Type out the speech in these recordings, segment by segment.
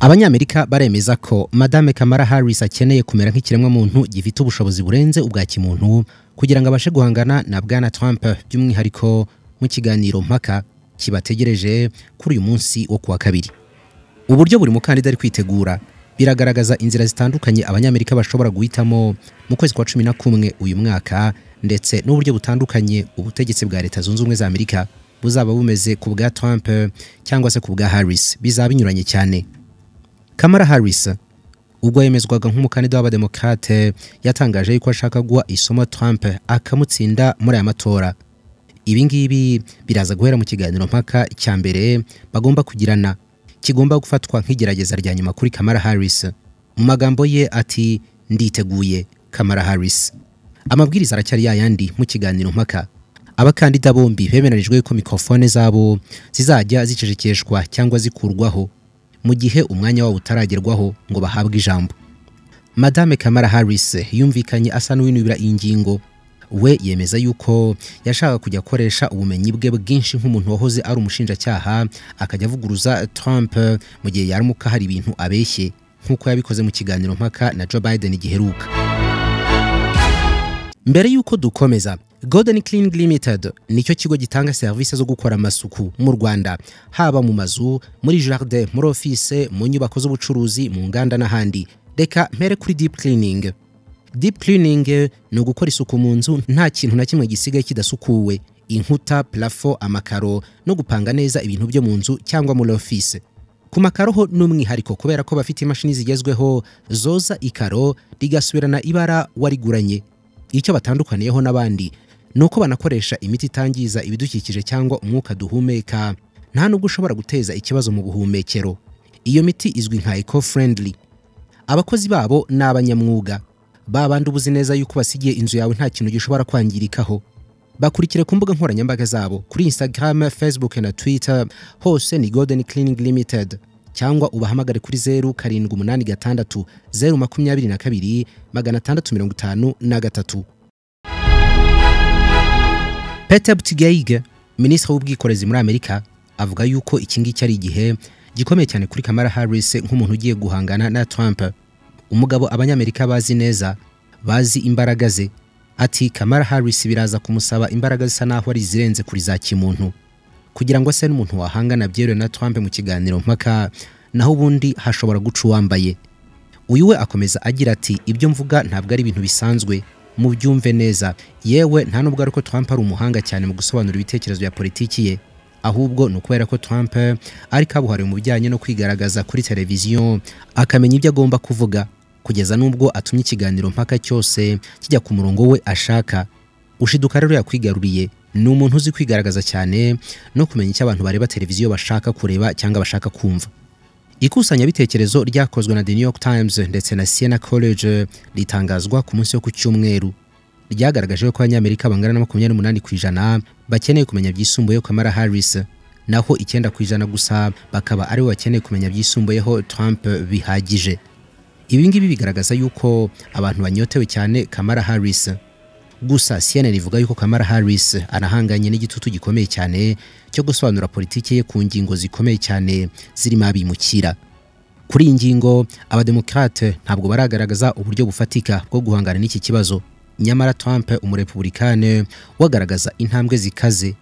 abanyamerika baremeza ko madame kamara harris akeneye kumera nk'ikiremwamuntu gifite ubushobozi burenze ubwa kimuntu kugira ngo abashe guhangana na bwana trump by'umwihariko mu kiganiro mpaka kibategereje kuri uyu munsi wo kuwa kabiri uburyo buri mukandida ari kwitegura biragaragaza inzira zitandukanye abanyamerika bashobora guhitamo mu kwezi kwa cumi na kumwe uyu mwaka ndetse n'uburyo butandukanye ubutegetsi bwa leta zunze ubumwe za amerika buzaba bumeze ku bwa trump cyangwa se ku bwa harris bizaba binyuranye cyane kamara harris ubwo yemezwaga nk'umukandida w'abademokate yatangaje yuko ashaka guha isomo trump akamutsinda muri aya matora ibi ngibi biraza guhera mu kiganiro mpaka cya mbere bagomba kugirana kigomba gufatwa nk'igerageza rya nyuma kuri kamara harris mu magambo ye ati nditeguye kamara harris amabwiriza aracyari yayandi mu kiganiro mpaka abakandida bombi bemeranijwe yuko mikorofone zabo zizajya zicecekeshwa cyangwa zikurwaho mu gihe umwanya wabo utaragerwaho ngo bahabwe ijambo madame kamara harris yumvikanye asa n'uwinubira iyi ngingo we yemeza yuko yashaka kujya akoresha ubumenyi bwe bwinshi nk'umuntu wahoze ari umushinjacyaha akajya avuguruza Trump mu gihe yaramuka hari ibintu abeshye nk'uko yabikoze mu kiganiro mpaka na Joe Biden giheruka mbere y'uko dukomeza Golden Cleaning Limited nicyo kigo gitanga serivisi zo gukora amasuku mu Rwanda haba mu mazu muri jardin muri office mu nyubako z'ubucuruzi mu nganda n'ahandi reka mpere kuri deep cleaning deep cleaning ni ugukora isuku mu nzu nta kintu na kimwe gisigaye kidasukuwe inkuta plafo amakaro no gupanga neza ibintu byo mu nzu cyangwa muri office ku makaro ho n'umwihariko kubera ko bafite imashini zigezweho zoza ikaro rigasubirana ibara wariguranye icyo batandukaniyeho n'abandi ni uko banakoresha imiti itangiza ibidukikije cyangwa umwuka duhumeka nta nubwo ushobora guteza ikibazo mu buhumekero iyo miti izwi nka eco friendly abakozi babo ni abanyamwuga babandi ubuzi neza yuko basigiye inzu yawe nta kintu gishobora kwangirikaho bakurikire ku mbuga nkoranyambaga zabo kuri instagram facebook na twitter hose ni golden cleaning limited cyangwa ubahamagare kuri zeru karindwi umunani gatandatu zeru makumyabiri na kabiri magana atandatu mirongo itanu na gatatu peter buttigieg minisitiri w'ubwikorezi muri amerika avuga yuko iki ngiki ari igihe gikomeye cyane kuri kamara harris nk'umuntu ugiye guhangana na trump umugabo abanyamerika bazi neza bazi imbaraga ze ati kamara harris biraza kumusaba imbaraga zisa naho ari izirenze kuri za kimuntu kugira ngo ase n'umuntu wahangana byeruye na trump mu kiganiro mpaka naho ubundi hashobora guca uwambaye uyu we akomeza agira ati ibyo mvuga ntabwo ari ibintu bisanzwe mu byumve neza yewe nta nubwo ari ko trump ari umuhanga cyane mu gusobanura ibitekerezo bya politiki ye ahubwo ni ukubera ko trump ari kabuhariwe mu bijyanye no kwigaragaza kuri televiziyo akamenya ibyo agomba kuvuga kugeza n'ubwo atumye ikiganiro mpaka cyose kijya ku murongo we ashaka ushiduka rero yakwigaruriye ni umuntu uzi kwigaragaza cyane no kumenya icyo abantu bareba televiziyo bashaka kureba cyangwa bashaka kumva ikusanyabitekerezo ryakozwe na the new york times ndetse na siena college ritangazwa ku munsi wo ku cyumweru ryagaragaje ko abanyamerika bangana na makumyabiri n'umunani ku ijana bakeneye kumenya byisumbuyeho kamara harris naho icyenda ku ijana gusa bakaba aribo bakeneye kumenya byisumbuyeho trump bihagije ibi ngibi bigaragaza yuko abantu banyotewe cyane kamara harris gusa cnn ivuga yuko kamara harris anahanganye n'igitutu gikomeye cyane cyo gusobanura politiki ye ku ngingo zikomeye cyane zirimo abimukira kuri iyi ngingo abademokrate ntabwo baragaragaza uburyo bufatika bwo guhangana n'iki kibazo nyamara Trump umurepublikane wagaragaza intambwe zikaze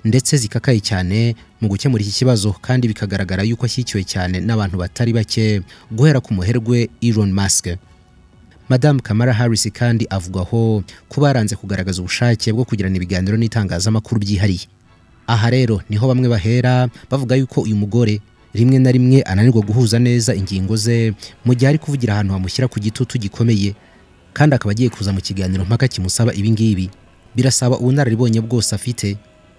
ndetse zikakaye cyane mu gukemura iki kibazo kandi bikagaragara yuko ashyikiwe cyane n'abantu batari bake guhera ku muherwe Elon Musk Madame Kamala Harris kandi avugwaho kuba yaranze kugaragaza ubushake bwo kugirana ibiganiro n'itangazamakuru byihariye aha rero niho bamwe bahera bavuga yuko uyu mugore rimwe na rimwe ananirwa guhuza neza ingingo ze mu gihe ari kuvugira ahantu hamushyira ku gitutu gikomeye kandi akaba agiye kuza mu kiganiro mpaka kimusaba ibingibi birasaba ubunararibonye bwose afite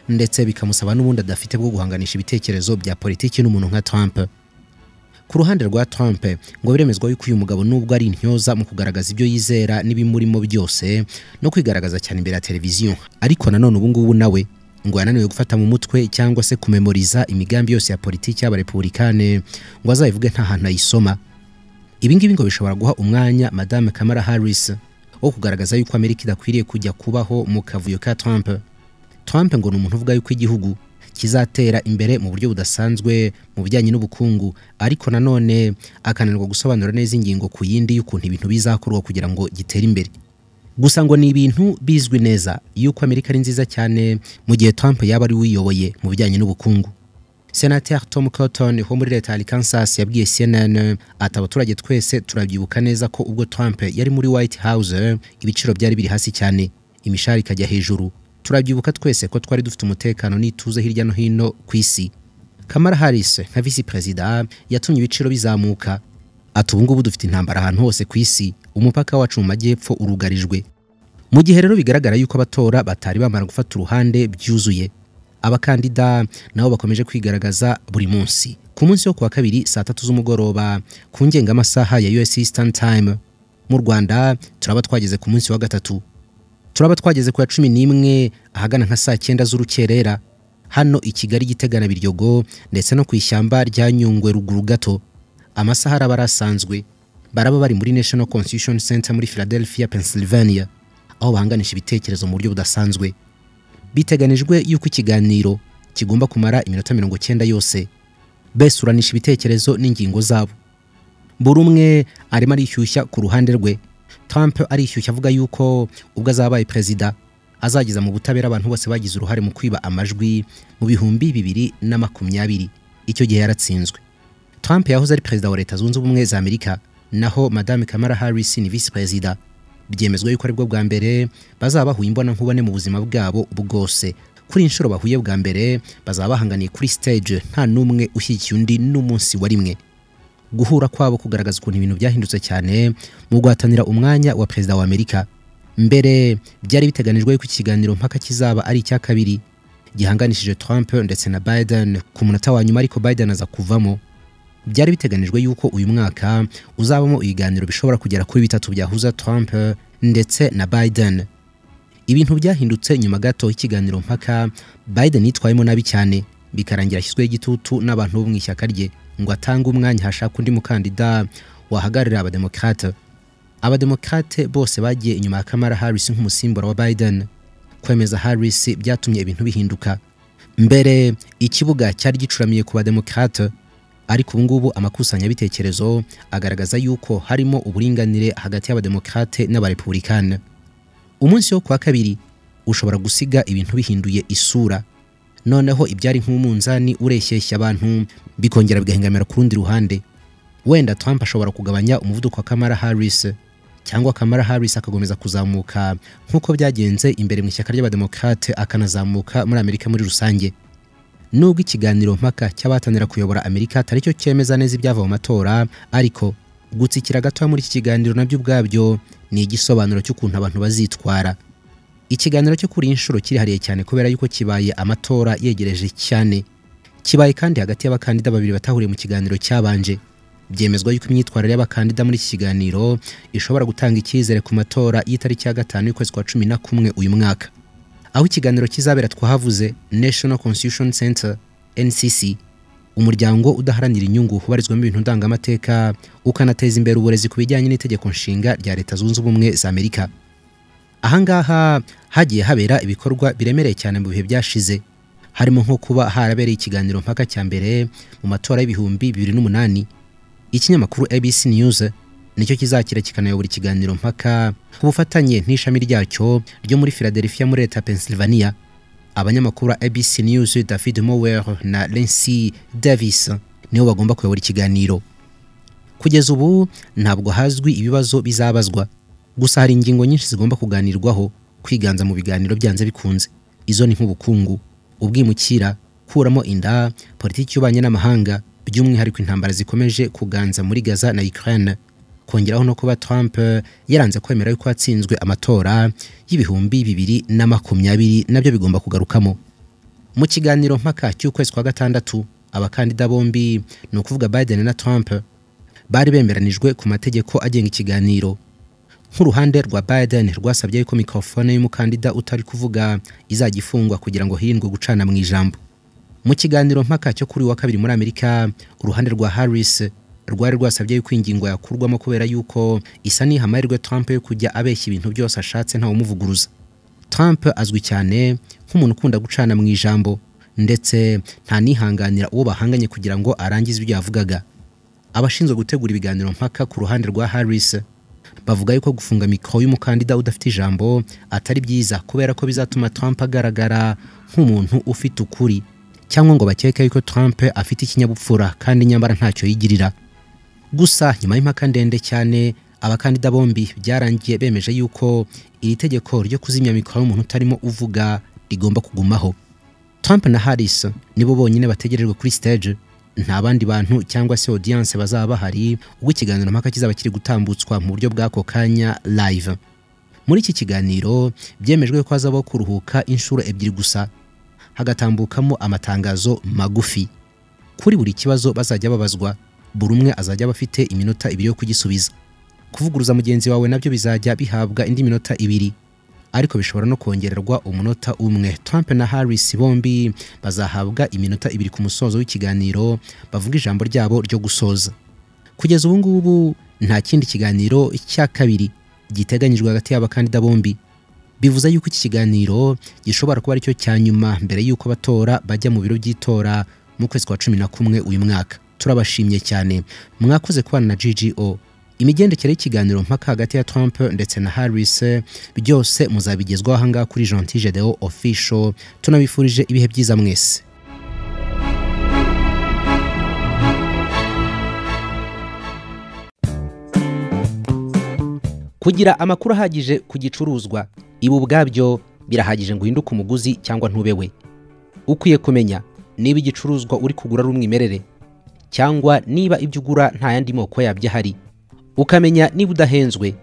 ndetse bikamusaba n'ubundi adafite bwo guhanganisha ibitekerezo bya politiki n'umuntu nka Trump ku ruhande rwa Trump ngo biremezwa yuko uyu mugabo nubwo ari intyoza mu kugaragaza ibyo yizera n'ibimurimo byose no kwigaragaza cyane imbere ya televiziyo ariko nanone ubu ngubu nawe ngo yananiwe gufata mu mutwe cyangwa se kumemoriza imigambi yose ya politiki y'abarepublikane ngo azayivuge nta hantu ayisoma ibi ngibi ngo bishobora guha umwanya madame kamara harris wo kugaragaza yuko amerika idakwiriye kujya kubaho mu kavuyo ka trump trump ngo ni umuntu uvuga yuko igihugu kizatera imbere mu buryo budasanzwe mu bijyanye n'ubukungu ariko nanone akananirwa gusobanura neza ingingo ku yindi y'ukuntu ibintu bizakorwa kugira ngo gitere imbere gusa ngo ni ibintu bizwi neza yuko amerika ari nziza cyane mu gihe trump yaba ari wiyoboye mu bijyanye n'ubukungu senateri tom cotton wo muri leta ya kansas yabwiye cnn ati abaturage twese turabyibuka neza ko ubwo trump yari muri white house ibiciro byari biri hasi cyane imishahara ikajya hejuru turabyibuka twese ko twari dufite umutekano n'ituze hirya no hino ku isi kamara harris nka visi perezida yatumye ibiciro bizamuka ati ubu ngubu dufite intambara ahantu hose ku isi umupaka wacu mu majyepfo urugarijwe mu gihe rero bigaragara yuko abatora batari bamara gufata uruhande byuzuye abakandida nabo bakomeje kwigaragaza buri munsi ku munsi wo kuwa kabiri saa tatu z'umugoroba ku ngengamasaha ya us eastern time mu rwanda turaba twageze ku munsi wa gatatu turaba twageze ku ya cumi n'imwe ahagana nka saa cyenda z'urukerera hano i kigali gitegana biryogo ndetse no ku ishyamba rya nyungwe ruguru gato amasaha araba arasanzwe baraba bari muri national constitution center muri philadelphia pennsylvania aho bahanganisha ibitekerezo mu buryo budasanzwe biteganijwe yuko ikiganiro kigomba kumara iminota mirongo cyenda yose besuranisha ibitekerezo n'ingingo zabo buri umwe arimo arishyushya ku ruhande rwe Trump arishyushya avuga yuko ubwo azabaye perezida azageza mu butabera abantu bose bagize uruhare mu kwiba amajwi mu bihumbi bibiri na makumyabiri icyo gihe yaratsinzwe Trump yahoze ari perezida wa leta zunze ubumwe za amerika naho madame Kamala Harris ni visi perezida byemezwa yuko aribwo bwa mbere bazaba bahuye imbonankubone mu buzima bwabo bwose kuri inshuro bahuye bwa mbere bazaba bahanganiye kuri stage nta n'umwe ushyigikiye undi n'umunsi wa rimwe guhura kwabo kugaragaza ukuntu ibintu byahindutse cyane mu guhatanira umwanya wa perezida wa amerika mbere byari biteganijwe yuko ikiganiro mpaka kizaba ari icya kabiri gihanganishije trump ndetse na biden ku munota wa nyuma ariko biden aza kuvamo byari biteganijwe yuko uyu mwaka uzabamo ibiganiro bishobora kugera kuri bitatu byahuza trump ndetse na biden ibintu byahindutse nyuma gato y'ikiganiro mpaka biden yitwayemo nabi cyane bikarangira ashyizweho igitutu n'abantu bo mu ishyaka rye ngo atange umwanya hashaka undi mukandida wahagararira abademokrate abademokrate bose bagiye inyuma ya kamara harris nk'umusimbura wa biden kwemeza harris byatumye ibintu bihinduka mbere ikibuga cyari gicuramiye ku bademokrate ariko ubu ngubu amakusanyabitekerezo agaragaza yuko harimo uburinganire hagati y'abademokrate n'abarepublikani umunsi wo kuwa kabiri ushobora gusiga ibintu bihinduye isura noneho ibyari nk'umunzani ureshyeshya abantu bikongera bigahengamira ku rundi ruhande wenda Trump ashobora kugabanya umuvuduko wa Kamala Harris cyangwa Kamala Harris akakomeza kuzamuka nk'uko byagenze imbere mu ishyaka ry'abademokrate akanazamuka muri Amerika muri rusange nubwo ikiganiro mpaka cy'abahatanira kuyobora Amerika atari cyo cyemeza neza ibyava mu matora ariko gutsikira gato muri iki kiganiro nabyo ubwabyo ni igisobanuro cy'ukuntu abantu bazitwara ikiganiro cyo kuri inshuro kirihariye cyane kubera yuko kibaye amatora yegereje cyane kibaye kandi hagati y'abakandida babiri batahuriye mu kiganiro cyabanje byemezwa yuko imyitwarire y'abakandida muri iki kiganiro ishobora gutanga icyizere ku matora y'itariki ya gatanu y'ukwezi kwa cumi na kumwe uyu mwaka aho ikiganiro kizabera twahavuze national constitution center ncc umuryango udaharanira inyungu ubarizwamo ibintu ndangamateka ukanateza imbere uburezi ku bijyanye n'itegeko nshinga rya leta zunze ubumwe za amerika ahangaha hagiye habera ibikorwa biremereye cyane mu bihe byashize harimo nko kuba harabereye ikiganiro mpaka cya mbere mu matora y'ibihumbi bibiri n'umunani ikinyamakuru abc news nicyo kizakira kikanayobora ikiganiro mpaka ku bufatanye n'ishami ryacyo ryo muri philadelphia muri leta pennsylvania abanyamakuru ba abc news david mower na lency davis nibo bagomba kuyobora ikiganiro kugeza ubu ntabwo hazwi ibibazo bizabazwa gusa hari ingingo nyinshi zigomba kuganirwaho kwiganza mu biganiro byanze bikunze izo ni nk'ubukungu ubwimukira kuramo inda politiki y'ububanyi n'amahanga by'umwihariko intambara zikomeje kuganza muri gaza na ukraine kongeraho no kuba trump yaranze kwemera yuko hatsinzwe amatora y'ibihumbi bibiri na makumyabiri nabyo bigomba kugarukamo mu kiganiro mpaka cy'ukwezi kwa gatandatu abakandida bombi ni ukuvuga biden na trump bari bemeranijwe ku mategeko agenga ikiganiro nk'uruhande rwa Biden rwasabye yuko mikorofone y'umukandida utari kuvuga izajya ifungwa kugira ngo hirindwe gucana mu ijambo mu kiganiro mpaka cyo kuri wa kabiri muri Amerika uruhande rwa Harris rwari rwasabye yuko ingingo yakurwamo kubera yuko isa n'iha amahirwe Trump yo kujya abeshya ibintu byose ashatse ntawe umuvuguruza Trump azwi cyane nk'umuntu ukunda gucana mu ijambo ndetse nta nihanganira uwo bahanganye kugira ngo arangize ibyo yavugaga abashinzwe gutegura ibiganiro mpaka ku ruhande rwa harris bavuga yuko gufunga mikoro y'umukandida udafite ijambo atari byiza kubera ko bizatuma trump agaragara nk'umuntu ufite ukuri cyangwa ngo bakeke yuko trump afite ikinyabupfura kandi nyamara ntacyo yigirira gusa nyuma y'impaka ndende cyane abakandida bombi byarangiye bemeje yuko iri tegeko ryo kuzimya mikoro y'umuntu utarimo uvuga rigomba kugumaho trump na harris nibo bonyine bategerejwe kuri stage nta bandi bantu cyangwa se audience bazaba bahari ubwo ikiganiro mpaka kizaba kiri gutambutswa mu buryo bw'ako kanya live muri iki kiganiro byemejwe ko hazabaho kuruhuka inshuro ebyiri gusa hagatambukamo amatangazo magufi kuri buri kibazo bazajya babazwa buri umwe azajya aba afite iminota ibiri yo kugisubiza kuvuguruza mugenzi wawe nabyo bizajya bihabwa indi minota ibiri ariko bishobora no kongererwa umunota umwe Trump na Harris bombi bazahabwa iminota ibiri ku musozo w'ikiganiro bavuga ijambo ryabo ryo gusoza kugeza ubu ngubu nta kindi kiganiro cya kabiri giteganyijwe hagati y'abakandida bombi bivuze yuko iki kiganiro gishobora kuba aricyo cya nyuma mbere y'uko abatora bajya mu biro by'itora mu kwezi kwa cumi na kumwe uyu mwaka turabashimye cyane mwakoze kubana na GGO imigendekere y'ikiganiro mpaka hagati ya Trump ndetse na Harris byose muzabigezwaho aha ngaha kuri Gentil Gedeon Official tunabifurije ibihe byiza mwese kugira amakuru ahagije ku gicuruzwa ibi ubwabyo birahagije ngo uhinduke umuguzi cyangwa ntube we ukwiye kumenya niba igicuruzwa uri kugura ari umwimerere cyangwa niba ibyo ugura nta yandi moko yabyo ahari ukamenya niba udahenzwe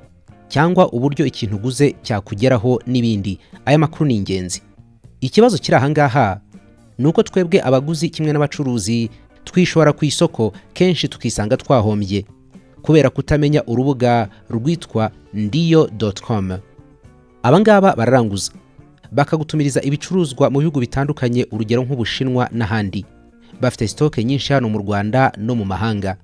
cyangwa uburyo ikintu uguze cyakugeraho n'ibindi aya makuru ni ingenzi ikibazo kiri aha ngaha ni uko twebwe abaguzi kimwe n'abacuruzi twishora ku isoko kenshi tukisanga twahombye kubera kutamenya urubuga rwitwa ndiyo doti komu aba ngaba bararanguza bakagutumiriza ibicuruzwa mu bihugu bitandukanye urugero nk'ubushinwa n'ahandi bafite sitoke nyinshi hano mu rwanda no mu mahanga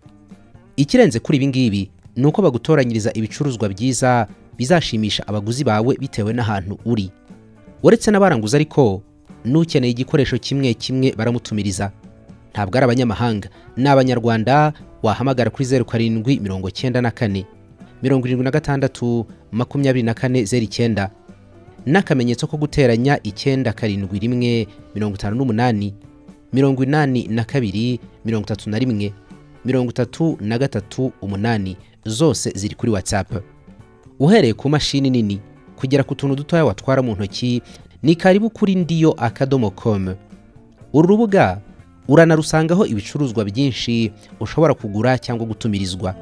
ikirenze kuri ibi ngibi ni uko bagutoranyiriza ibicuruzwa byiza bizashimisha abaguzi bawe bitewe n'ahantu uri uretse n'abaranguza ariko n'ukeneye igikoresho kimwe kimwe baramutumiriza ntabwo ari abanyamahanga ni abanyarwanda wahamagara kuri zeru karindwi mirongo cyenda na kane mirongo irindwi na gatandatu makumyabiri na kane zeru icyenda n'akamenyetso ko guteranya icyenda karindwi rimwe mirongo itanu n'umunani mirongo inani na kabiri mirongo itatu na rimwe mirongo itatu na gatatu umunani zose ziri kuri WhatsApp. Uhereye ku mashini nini kugera ku tuntu dutoya watwara mu ntoki ni karibu kuri ndiyo akadomo com. Uru rubuga uranarusangaho ibicuruzwa byinshi ushobora kugura cyangwa gutumirizwa.